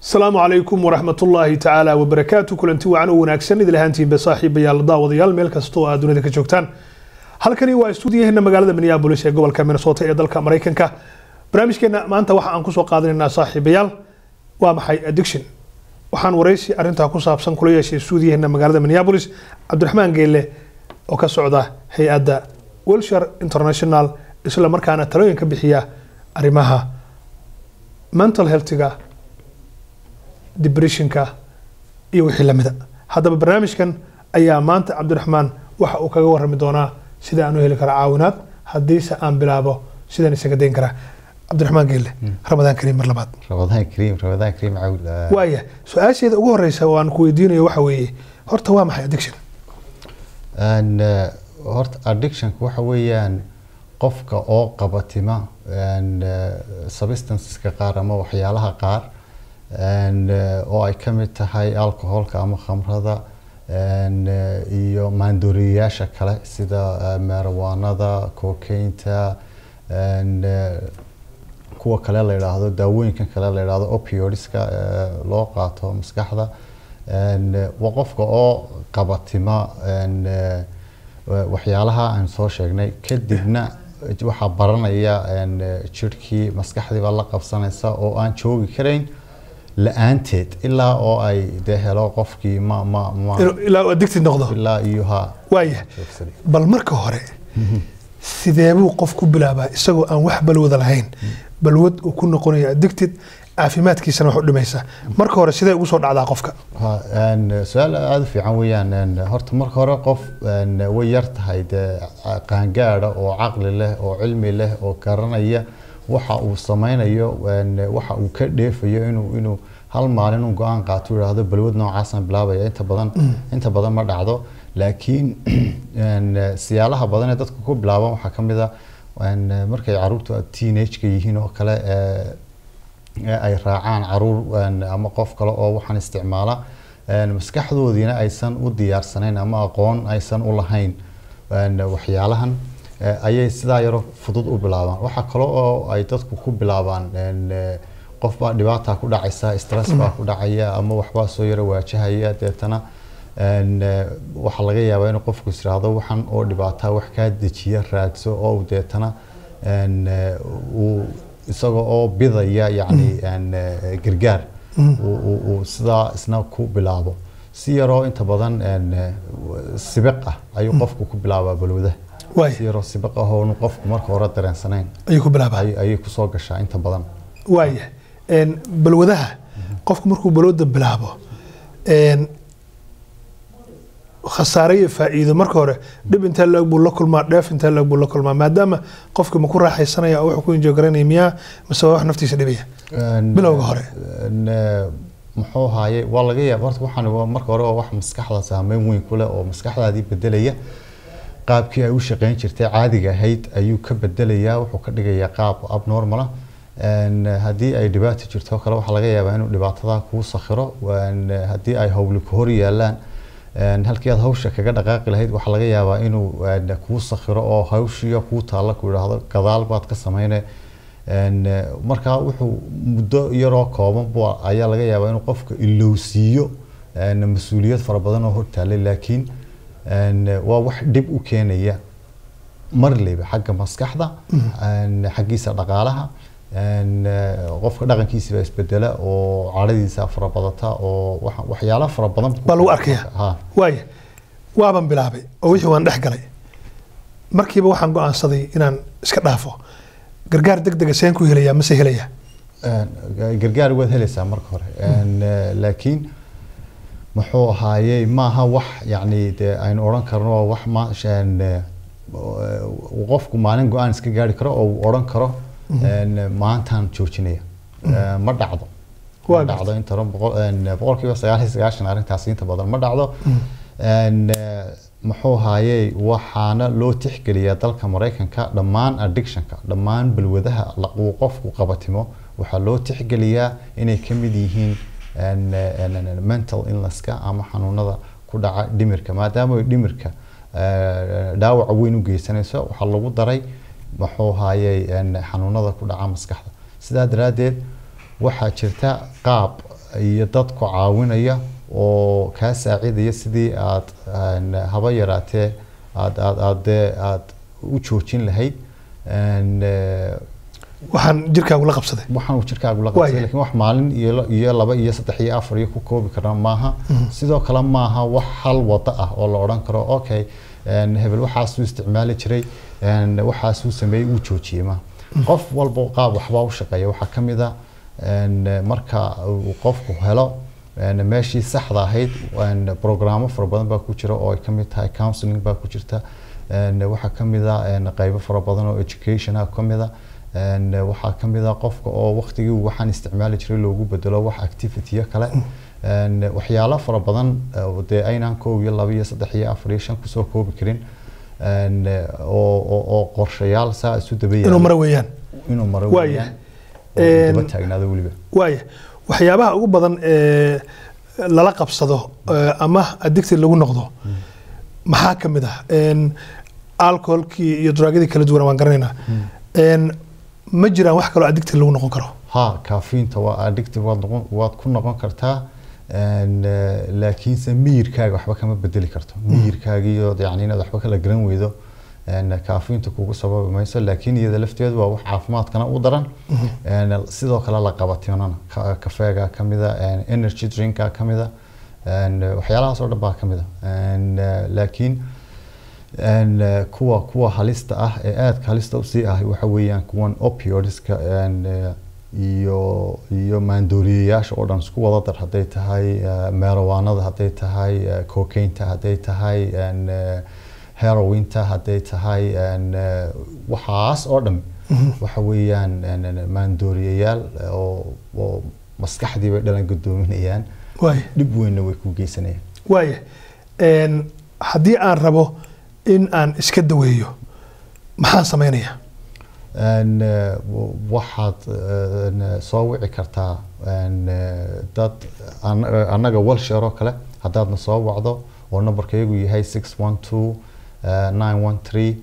asalaamu calaykum waraxmat ullaahi tacaala wabarakaatu kulanti wacan oo wanaagsan idil ahaantiinba saaxiibayaal daawadayaal meel kasta oo aad dunida ka joogtaan halkani waa stuudiyaheena magaalada minneabolis ee gobolka minnesota ee dalka maraykanka barnaamijkeena maanta waxa aan kusoo qaadanaynaa saaxiibayaal waa maxay addiction waxaan waraysi arintaa ku saabsan kula yeeshay stuudiyaheena magaalada minneabolis cabdiraxmaan geelle oo ka socda hay-adda wilshire international isla markaana talooyin ka bixiya arrimaha mental healthiga depressionka iyo wixii lamida haddaba barnaamijkan ayaa maanta cabdiraxmaan waxa uu kaga warami doonaa sida aan u heli karo caawinaad haddiise aan bilaabo sidaan isaga dayn karaa cabdiraxmaan geelle ramadaan kariim mar labaad ramadaan kariim ramadaan kariim cawl waaya su-aasheeda ugu horeysa oo aan ku weydiinayo waxa weeye horta waa maxay addiction And, eh, horta addictionka waxa weeyaan qofka oo qabatima and, eh, substanceska qaar ama waxyaalaha qaar and, eh, oo ay ka mid tahay alcoholka ama khamrada and, eh, iyo maandooriyayaasha kale sida eh, marijuanada cocainta and, eh, kuwa kale la yidhaahdo daawooyinkan kale la yidhaahdo opioidska eh, loo qaato maskaxda And, eh, waa qofka oo qabatima and, eh, wa- waxyaalaha aan soo sheegnay kadibna waxaa baranaya and, eh, jirhkii maskaxdii baa la qabsanaysa oo aan joogi karayn la-aanteed ilaa oo ay dee helo qofkii ma ma ma inuu ilaa uu addicted noqdo ilaa iyo ha waaya joogsaday bal marka hore sidee buu qof ku bilaabaa isagoo aan wax balwada lahayn balwad uu ku noqonayo addicted caafimaadkiisana wax u dhimaysa marka hore sidee ugu soo dhacdaa qofka Ha, een, su-aal aada u fiican weeyaan een, horta marka hore qof een, way yar tahay dee ca- qaangaadha oo caqli leh oo cilmi leh oo garanaya waxa uu sameynayo een, waxa uu ka dheefayo inuu inuu hal maalin un go-aan qaato uu yidhaahdo balwad noocaasaan bilaabaya inta badan inta badan ma dhacdo laakiin een, siyaalaha badan ee dadku ku bilaabaan waxaa ka mid a een, markay caruurtu teenage-ka yihiin oo kale ee, ee ay raacaan caruur een, ama qof kale oo waxaan isticmaala een, maskaxdoodiina aysan u diyaarsanayn ama aqoon aysan u lahayn een, waxyaalahan ee, ayay sidaa yaro fudud u bilaabaan waxaa kale oo ay dadku ku bilaabaan een, ee, qof baa dhibaata ku dhacaysa stress baa ku dhacaya ama waxbaa soo yaro waajahaya deetana een, ee, waxaa laga yaabaa inuu qofku is yiraahdo waxan oo dhibaataa wax kaa dejiya raadso oo uu deetana een, ee, uu isagoo oo bidaya yacni een, ee, gargaar uu- uu uu sidaa isna ku bilaabo si yaroo inta badan een, ee, sibiq ah ayuu qofku ku bilaabaa balwadaha si waaya yaroo sibiq ah oo qofku marka hore dareensanayn ayuu ku bilaabaa ay- ayay kusoo gashaa inta badan waaya een, balwadaha qofku markuu balwada bilaabo een, khasaare iyo faa'iido marka hore dhib intee leeg buu la kulmaa dheef intee leeg buu la kulmaa maadaama qofki ma ku raaxaysanaya oo wuxuu ku injoogaranaya miyaa mise waa wax naftiisa dhibaya Een, Bilowga hore. een, ee, muxuu haaye waa laga yaaba horta waxaan waa marka hore waa wax maskaxda saameyn weyn ku leh oo maskaxdaadii bedelaya qaabkii ay u shaqeyn jirtay caadiga ahayd ayuu ka bedelayaa wuxuu ka dhigayaa qaab abnormal ah Een, haddii ay dhibaato jirto oo kale waxaa laga yaabaa inuu dhibaatada kuu sakhiro Een, haddii ay howli ku hor yaalaan een, halkii aad hawsha kaga dhaqaaqi lahayd waxaa laga yaabaa inuu een, kuu sakhiro oo hawshiyo kuu taalla ku idhaahdo gadaal baad ka sameyne Een, eh, markaa wuxuu muddo yaroo kooban bu ayaa laga yaabaa inuu qofka ilowsiiyo een, mas-uuliyad fara badan oo hortaallay laakiin een, eh, waa wax dhib u keenaya marleyba xagga maskaxda een, xaggiisa dhaqaalaha een, eh, qofka dhaqankiisa baa isbedela oo cadhadiisa fara badata oo wax- waxyaalo fara badan baa lagu arkaya ha waaya waaban bilaabay oo wixii waan dhex galay markiiba waxaan go-aansaday inaan iska dhaafo gargaar deg dega seen ku helayaa mase helayaa Een, gargaar waad helaysaa marka hore Een, eh, laakiin muxuu ahaayey maaha wax yacni dee aynu odhan karno waa wax ma een, eh, uu qofku maalin go-aan iska gaari karo oo uu odhan karo een, maantaan joojinaya Eh, ma dhacdo Waa ma dhacdo inta badan boqol- een, boqolkiiba sagaal iyo sagaashan arrintaasi inta badan ma dhacdo Een, eh, muxuu ahaayey waxaana loo tixgeliyaa dalka maraykanka dhammaan addictionka dhammaan balwadaha la- uu qofku qabatimo waxaa loo tixgeliyaa inay ka mid yihiin een, een, een, mental illnesska ama xanuunada ku dhaca dhimirka maadaama ay dhimirka eh, dhaawaca weyn u geysanayso waxaa lagu daray muxuu ahaayey een, xanuunada ku dhaca maskaxda sidaa daraaddeed waxaa jirta qaab iyo dad ku caawinaya oo kaa saacidaya sidii aad een, haba yaraatee aad aad aad dee aad u joojin lahayd een, eh, waxaan jirkaagu la qabsaday waxaan uu jirkaagu la Waaya. qabtay laakiin wax maalin iyo la- iyo laba iyo saddex iyo afar iyo ku koobi karna maaha sidoo kale maaha wax hal wado ah oo la odhan karo okay een, hebel waxaasuu isticmaali jiray een, waxaasuu sameeyey uu joojiyey maaha qof walba qaab waxbaa u shaqeeya waxaa ka mid a een, marka uu qofku helo een, meeshii saxda ahayd een, programmo fara badan baa ku jira oo ay ka mid tahay counseling baa ku jirta een, waxaa ka mid a een, qaybo fara badan oo education ah ka mid a een, waxaa ka mid a qofka oo waqtigii uu waxaan isticmaali jiray loogu bedelo wax activity kale een, waxyaalo fara badan oo dee aynaan koob iyo laba iyo saddex iyo afar iyo shan kusoo koobi karin een, oo oo- oo qorshayaal saa isu daba inuu yaala maro weeyaan inuu maro Waaya. weeyaan oo uu daba Een, taagnaado weliba waaya waxyaabaha ugu badan ee lala qabsado ee, ama addicted lagu noqdo maxaa ka mid ah Een, alcoholkii iyo draagyadii kala duwan waan garanaynaa Een, ma jiraan wax kaloo addicted lagu noqon karo ha kaafiinta waa addictive waad noqon waad ku noqon kartaa een, eh, laakiinse miyirkaaga waxba kama bedeli karto miyirkaagiiyo yani inaad waxba kala garan weydo een, kaafiinta kugu sababi mayso laakiin iyada lafteedu waa wax caafimaadkana u daran een, sidoo kale la qabatinana Ka- kafeega ka mida een, energy drinka ka mida een, waxyaalahaas oo dhan baa ka mida een, eh, laakiin een, eh, kuwa kuwa halista ah ee aadka halista usii ah waxa weeyaan kuwan opioidska een, eh, iyo iyo maandooriyayaasha oo dhan isku wada dar hadday tahay eh, marijuanada hadday tahay eh, cocainta hadday tahay een, eh, herointa hadday tahay een, eh, waxaas oo dhan waxa weeyaan een, een, maandooriyayaal eh, oo oo maskaxdii bay dhalan gadoominayaan waaya dhib weynna way ku geysanayaan waaya Een, haddii aan rabo in aan iska daweeyo maxaan samaynayaa Een, eh, w- waxaad een, soo wici kartaa een, eh, dad an- eh, annaga walshare oo kale haddaadna soo wacdo oo nambarkaygu yahay six one two nine one three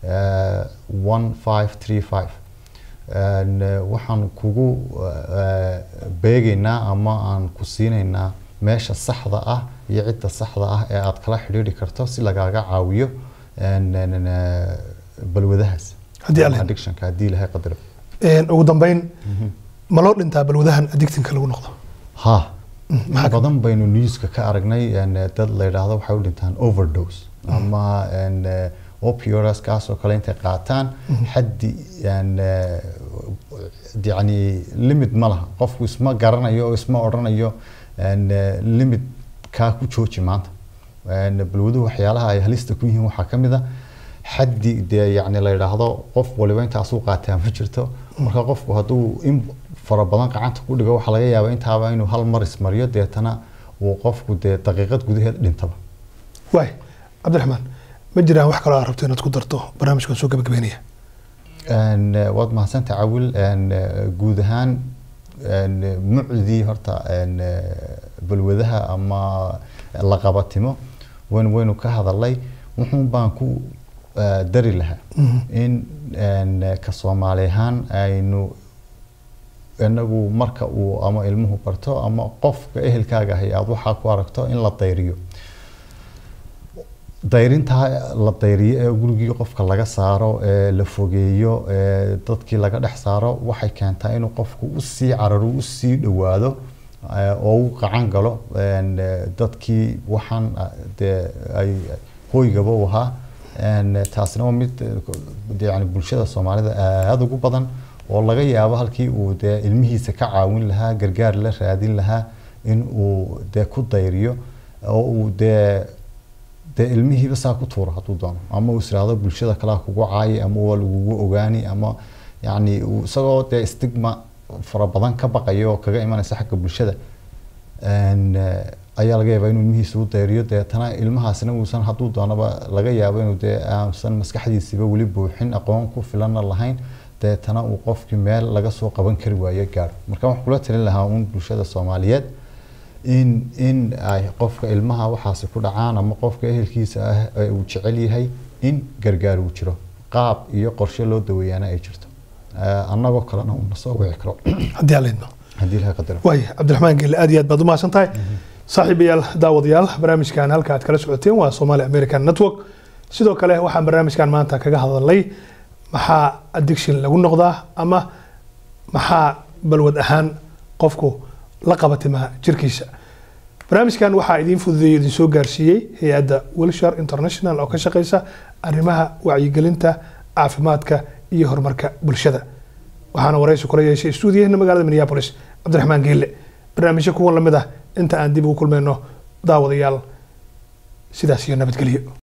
one five three five waxaan kugu eh, beegaynaa ama aan ku siinaynaa meesha saxda ah iyo cidda saxda ah ee aad kala xidhiidhi karto si lagaaga caawiyo een, een, eh, balwadahaas Haddii ama alle- addictionka haddii ilahay qadaro Een, ugu dambeyn ma loo dhintaa balwadahan addictinka lagu noqdo ha maxaa ka- badan baynu newska ka aragnay een, dad la yidhaahdo waxay u dhintaan overdose ama een, eh, opioids kaasoo kale intay qaataan xaddi een, eh, yacni limit ma laha qofku isma garanayo oo isma odhanayo een, eh, limit kaa ku jooji maanta Een, balwaduhu waxyaalaha ay halista ku yihiin waxaa ka mid a xaddi dee yacni la yidhaahdo qof waliba intaasuu qaataa ma jirto marka qofku hadduu in fara badan gacanta ku dhigo waxaa laga yaabaa intaaba inuu hal mar ismariyo deetana uu qofku dee daqiiqad gudaheed dhintaba waay cabdiraxmaan ma jiraan wax kaloo aad rabto inaad ku darto barnaamijkan soo gabagabeynaya Een, eh, waad mahadsantahay cawil een, eh, guud ahaan een, eh, mucdii horta een, eh, balwadaha ama la qabatimo waynu waynu ka hadalay wuxuun baan ku eh, dari lahaa in een, eh, ka soomaali ahaan aynu inagu marka uu ama ilmuhu barto ama qofka ehelkaaga ahay aad waxaa ku aragto in la dayriyo dayrintaa la dayriyo ee gurigii qofka laga saaro ee la fogeeyo ee dadkii laga dhex saaro waxay keentaa inuu qofku usii cararo usii dhowaado ee, oo u qacan galo een, ee, dadkii waxaan ah, dee ay hoygaba u ahaa een, taasina waa mid eh, yani bulshada soomaalida aada ugu badan oo laga yaabo halkii uu dee ilmihiisa ka caawin lahaa gargaar la raadin lahaa in uu dee ku dayriyo oo uu dee dee ilmihiiba saa ku tuuro hadduu doono ama uu israado bulshada kalea kugu caayi ama waa lagugu ogaani ama yacni uu isagoo dee stigma fara badan ka baqayo oo kaga imanaysa xagga bulshada een, eh, ayaa laga yaabaa inuu ilmihiisa u dayriyo deetana ilmahaasina uusan hadduu doonaba laga yaabo inuu dee aansan maskaxdiisiba weli buuxin aqoon ku filanna lahayn deetana uu qofkii meel laga soo qaban kari waayo gaadho marka waxaan kula talin lahaa uun bulshada soomaaliyeed in in ay qofka ilmaha waxaasi ku dhacaan ama qofka ehelkiisa ah ee uu jecel yahay in gargaar uu jiro qaab iyo qorshe loo daweeyaana ay jirto Eh, annagoo kalena uuna soo wici karo haddii aan leydno haddii ilaha qadaro waay cabdiraxmaan gelle aad iyo aad baad u mahadsan tahay saaxiibayaal daawadayaal barnaamijkan halka aad kala socoteen waa somali american network sidoo kale waxaan barnaamijkan maanta kaga hadalnay maxaa addiction lagu noqdaa ama maxaa balwad ahaan qofku la qabatimaa jirkiisa barnaamijkan waxaa idiin fududeeyo idin soo gaarsiiyey hay-adda wilshire international oo ka shaqeysa arrimaha wacyigelinta caafimaadka iyo horumarka bulshada waxaana waraysi kula yeeshay stuudiyaheena magaalada minneapolis cabdiraxmaan geelle barnaamijyo kuwan lamid ah inta aan dib ugu kulmayno daawadayaal sidaas iyo nabadgelyo